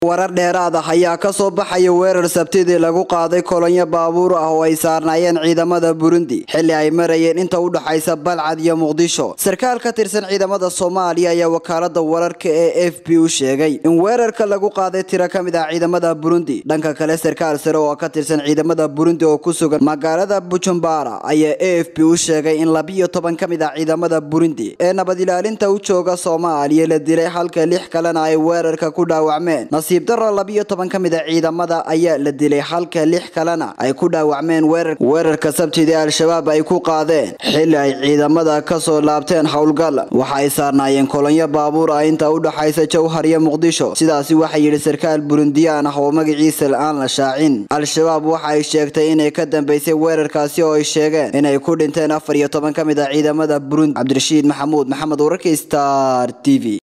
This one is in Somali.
warar dheeraad ah ayaa ka soo baxaya weerar sabtidii lagu qaaday kolonyo baabuur ah oo ay saarnaayeen ciidamada burundi xilli ay marayeen inta u dhaxaysa balcad iyo muqdisho sarkaal ka tirsan ciidamada soomaaliya ayaa wakaalada wararka ee f b u sheegay in weerarka lagu qaaday tiro ka mid ah ciidamada burundi dhanka kale sarkaal sare oo ka tirsan ciidamada burundi oo ku sugan magaalada bujumbara ayaa a f b u sheegay in labiyo toban ka mid ah ciidamada burundi ee nabad ilaalinta u jooga soomaaliya la dilay halka lix kalena ay weerarka ku dhaawacmeen nasiib daro labiyo toban ka mid a ciidamada ayaa la dilay halka lix kalena ay ku dhaawacmeen weerarka sabtidii al-shabaab ay ku qaadeen xilli ay ciidamada kasoo laabteen howlgal waxa ay saarnaayeen kolonyo baabuur ah inta u dhaxaysa jowhar iyo muqdisho sidaasi waxaa yidhi sarkaal burundiyaan ah oo magaciisa aan la shaacin al-shabaab waxa ay sheegtay inay ka dambeysay weerarkaasi oo ay sheegeen inay ku dhinteen afar iyo toban ka mid ah ciidamada burundi cabdirashiid maxamuud maxamed wararka star t v